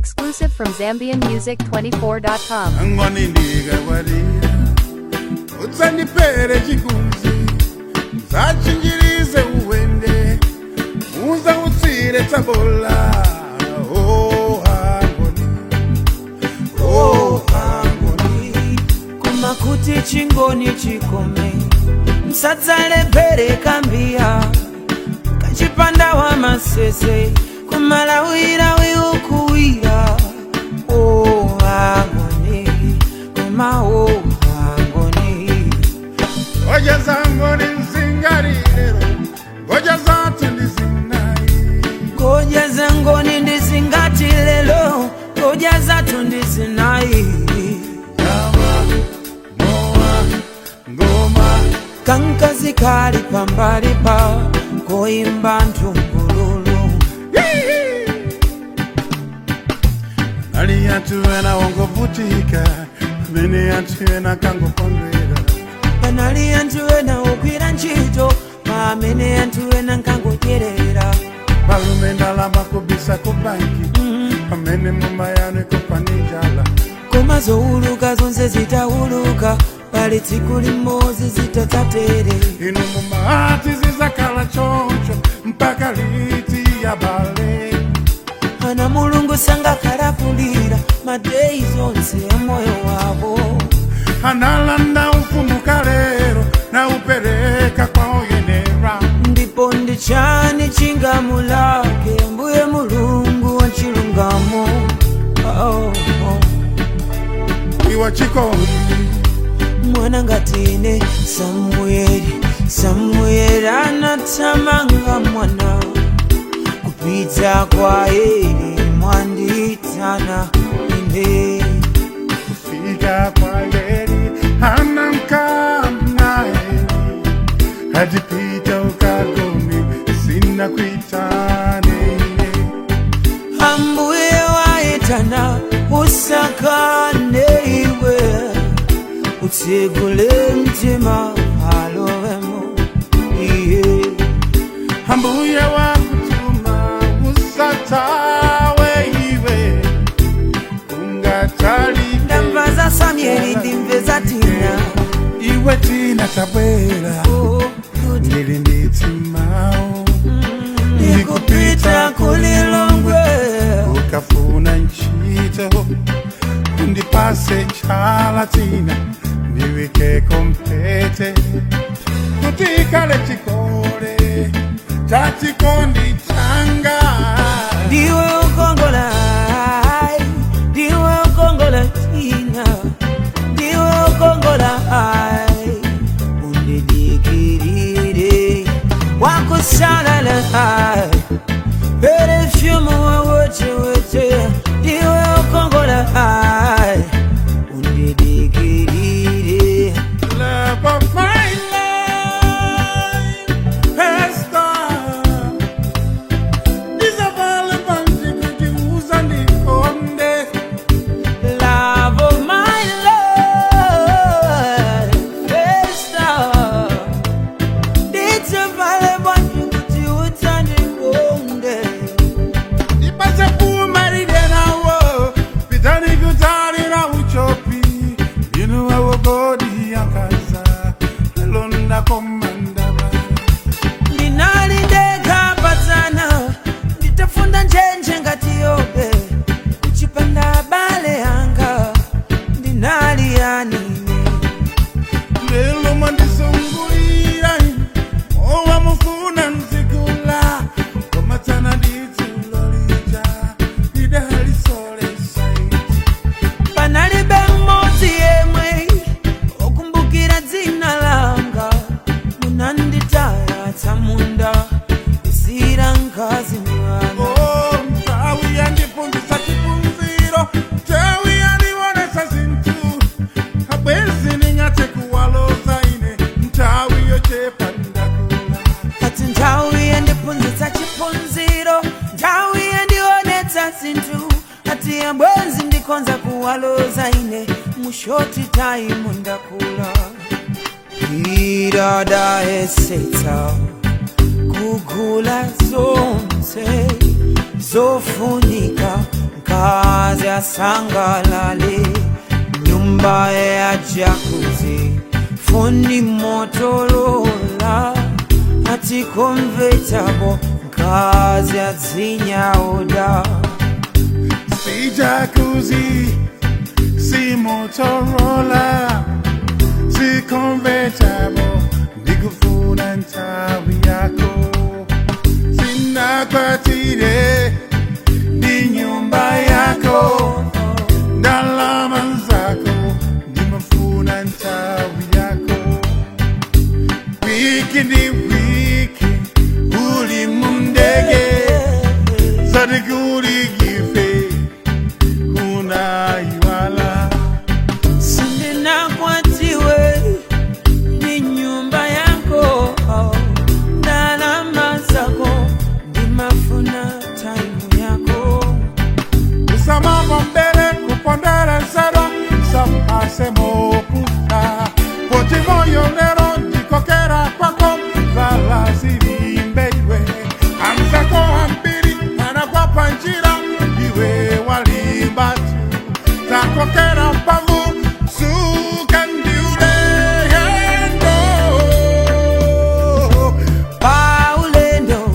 Exclusive from ZambianMusic24.com. angoni ndikakwatira utsandipere chikunzi zachinjirize uwende unza utsire tsabola oh angoni oh angoni kumakuti chingoni chikome msadzalephere kambiya kachipanda wa masese kumalawirawi ukuwira o angoni kuma o angoni ngoja zangoni nzingarilero ngoja zatu ndizinayi koja zangoni ndizingati lelo koja zatu ndizinayi ngama moa ngoma kankazi kali pambali pa koimba ntumbululu ali yatu ena wongovutika amene yatu ena kangokondwera panali anthu ena ogwira ntchito pa amene anthu ena nkangodyerera palume ndalama kubisa ku banki pamene muma yanu ikupanijala koma zowuluka zonse zitawuluka pali tsiku limodzi zitatsatere inu mumati zizakhala choncho mpaka liti ya bale ana mulungu sangakhalapulira madeyi zonse ya moyo wavo analanda ufumu kalero na upereka kwa oyenera ndipo ndi chani chingamulake mbuye mulungu wa chilungamo oh, oh. iwa chikondi mwana ngatine samuyeri samuyeri anathamanga mwana kupita kwa eri mwanditana ine kufika kwa leri anamkamnaye hadipita ukagoni sina kuitane ambuye waitana usakane iwe utsegule mtima alowemo iye ambuye wakutuma usatawe iwe ungatali ndamva za samyeli ndimve za tina iwe tina tabwera Oh, kuti ndili nditimao ndikupita kulilongwe ukafuna nchito ndipase chala tina ndiwike kompete kutikale chikole cha chikondi changa ndiwe ukongola ai, ndiwe ukongola tina ndiwe ukongola ai, undidikirire wakusalala ai, perefyumu wawechewete ndiwe ukongola ai, undidikirire love of my life has come Isabelle Banji kujiuza nikonde love of my life Festa Dite pale bwanji kuti utanikonde Ipase kumaride nawo Pitani kutalira uchopi Inu awo godi yankaza Londa komandaba ndinalindeka patana nditafunda njenje ngati yobe kuchipanda bale yanga ndinaliyanine Lelo mandisungulira Owa mufuna nzigula Komatana ditulolija Idali sole saiti panalibe mmodzi yemwe okumbukira dzina langa munanditaya tsamunda isira ngazi mwana Oh, mtawi yandifundisa chipunziro Mtawi yandionesa zintu Abwezi ningate kuwaloza ine Mtawi yochepa ndakula ati nthawi yandiphunzitsa chiphunziro nthawi yandionetsa zinthu ati abwenzi ndikhonza kuwaloza ine mushoti taimu ndakula iradayesetsa kugula zonse zofunika kazi asangalale nyumba ya jakuzi fundi motorola ati convertible kazi azinyaoda si jacuzzi, si Motorola, si convertible, nikufuna ntawi yako, sina kwatire, ni nyumba yako, ndalama zako, nimefuna ntawi yako, wiki ni wiki, uli mundege, Sadikuri gife kuna iwala sindinakwatiwe ni nyumba yako ndalama zako ndimafuna taimu yako usamama mbele kupondera zero sampase moputa poti moyo lero ndikokera kwako valazilimbeiwe amzako ambiri anakwapa njira iwe walimbatu takokera mpavu sukandiuleyendo paulendo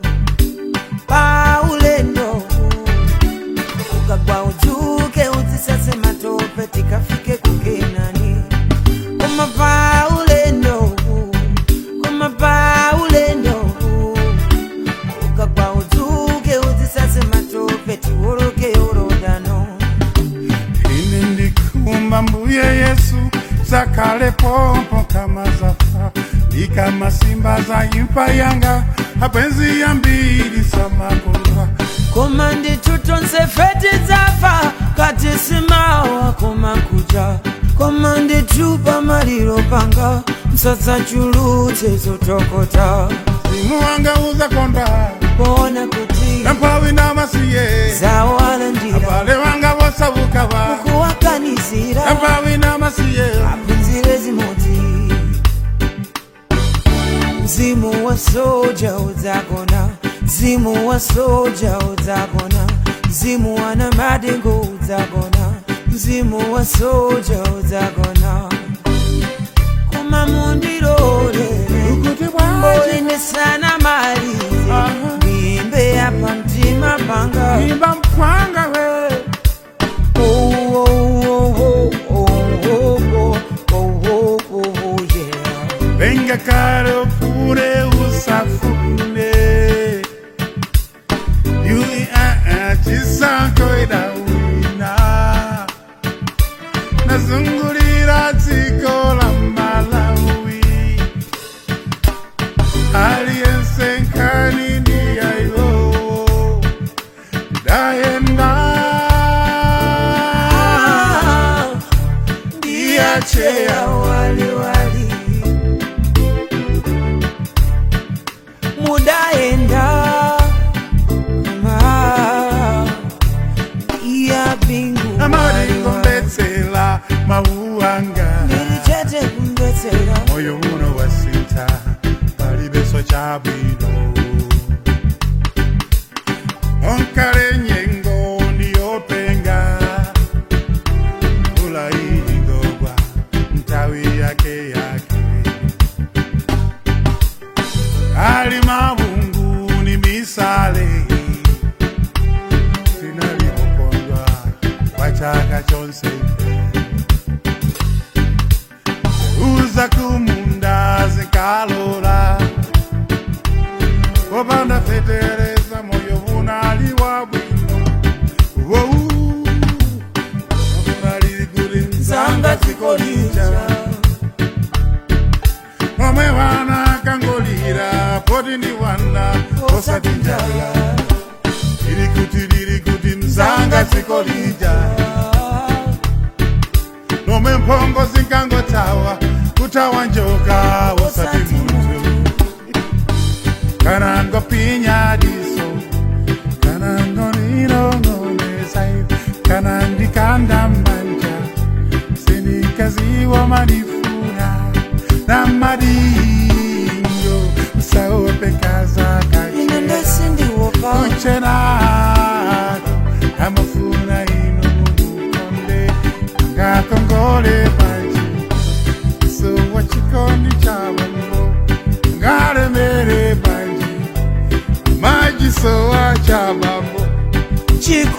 paulendo ukagwa udzuke udzisase matope tikafike kukenani koma paulendo koma paulendo ukagwa udzuke udzisase matope tiwoloke yorodano ini ndikumba mbuye yesu zakale pompo kama zafa ni kama simba za imfa yanga apenzi ya mbili samakulwa koma nditutonse feti dzafa kati simawa koma kuja koma nditupa maliro panga msatsa chulutse zotokota simu wanga uzakonda kuona kuti nampawi na masiye zawalandira abale wanga vosavuka va kuwakanizira nampawi na masiye aphunzire zimodzi mzimu wa soja udzagona mzimu wa soja udzagona mzimu wa namadengo udzagona mzimu wa soja udzagona koma mundirorere ukuti bwaje mboinesana mali Aha. mimbe yapa mtima panga imba mpwanga we Oh, oh, oh, oh, oh, oh, oh, oh, oh, oh, yeah. venga caro pure usafune yui aa chisanko idawina nazungulira dziko la malawi aliyense nkani ndiyayo ndayenda Ah, ndiyacheya wali wali mudaenda kama iya bingu amaringombetsela mauanga ndirichete kumbetsera moyo uno wasinta palibeso cha bwino onkale nyengo ndiyopenga mvula ilingogwa ntawi yake yake ali mavungu ni misale sinalipokondwa kwa chaka chonse uza kumunda zikalola kopanda fetereza moyo vunaliwa bwino Wou, vunali zanga zikolija omwe wana kangolira poti ndi wana osati njala ili kuti lili kuti mzanga zikolija nomwe mphongo zinkangotawa kutawa njoka osati munthu kana ngopinya diso kana ngoninong'onesa kana ndikanda manja sinikaziwa madifuna na madingo usaopekaza ine kache ndesindiwoka uchenako amafuna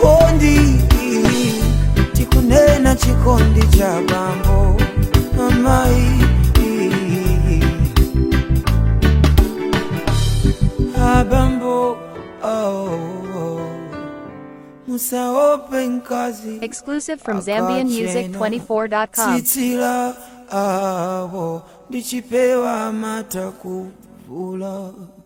chikondi tikunena chikondi cha bambo amai abambo oh, oh. musaope nkazi Exclusive from Akachena. ZambianMusic24.com. tsitsila awo ndichipewa mata kuvula